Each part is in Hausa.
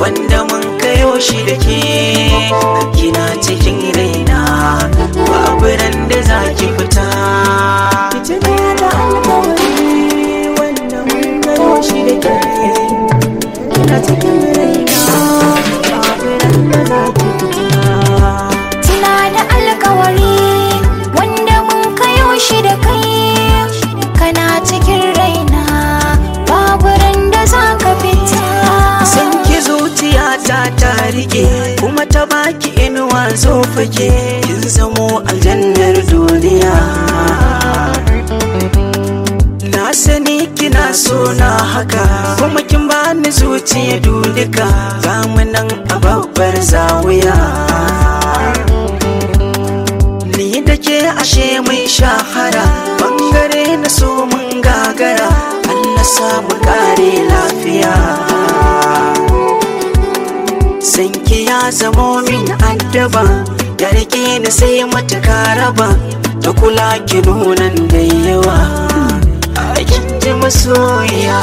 wanda mun kayo shi da ke kina cikin raina babu ran da za ki fita Tuna da alkawari wanda mun gano shi da ke Kina cikin raina babu ran da za ki fita Tuna da alkawari wanda mun kayo shi da kai kana cikin raina babu ran da za ka fita san ki zuciya ta ta rike kuma ta baki inuwa zo fake kin zamo aljannar duniya na sani kina so na haka kuma kin bani zuciya dudika ga mu nan a babbar zawiya ni da ke ashe mai shahara bangare na so mun gagara Allah samu kare lafiya sanki ya zamo min addaba ya rike ni sai mata raba ta kula ki nunan da yawa a kin ji masoya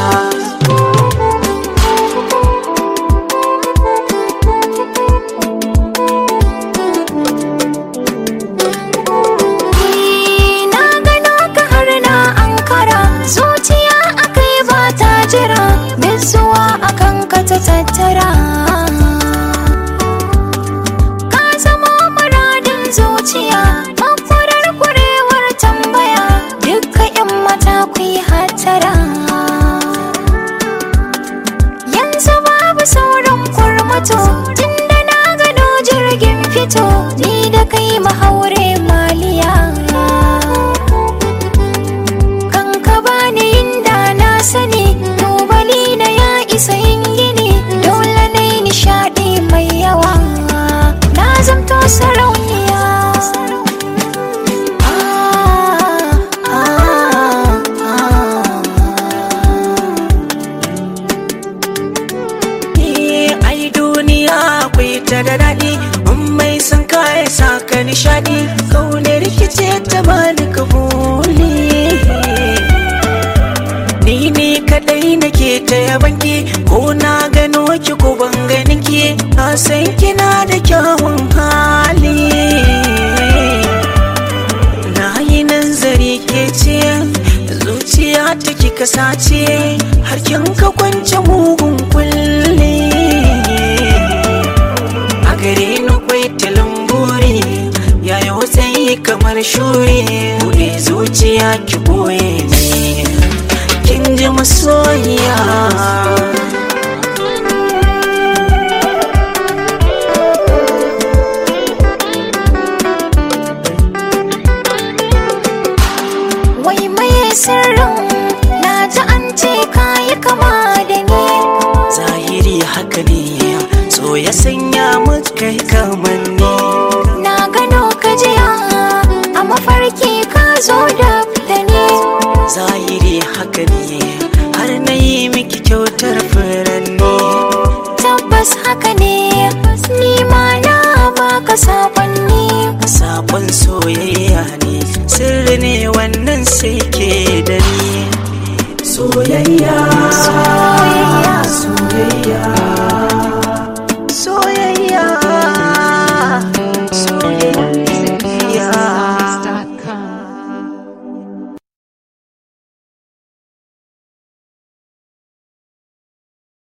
Ni na gano ka har na ankara zuciya akai ba ta jira zuwa akan ka ta tattara ka zama muradin zuciya mafurar kurewar tambaya dukkan yan mata ku yi hattara yanzu babu sauran kurmato tunda na gano jirgin fito ni da kai mahaure maliya kan ka bani inda na sani tubali na ya isa yin gini dole na yi nishadi mai yawa na zamto sarauniya Ah, ah, ah. Eh, ai duniya akwai ta da daɗi in mai san kaya sa ka nishaɗi kaunar rikice ta bani kabuli ni ne kadai nake ta yabanki ko na gano ki ko ban ganin ki na san kina da kyawun hali na yi nazari ke ce zuciya ta kika sace har kin ka kwance mugun kulle a gare ni kwai talamburi yayi watsayi kamar shuri buɗe zuciya ki boye ne kin ji masoyiya Wai mai sirrin na ji an ce kayi kama da ni zahiri haka ne so ya sanya mu kai kamanni Na gano ka jiya a mafarki ka zo da da ni zahiri haka ne har na yi miki kyautar fure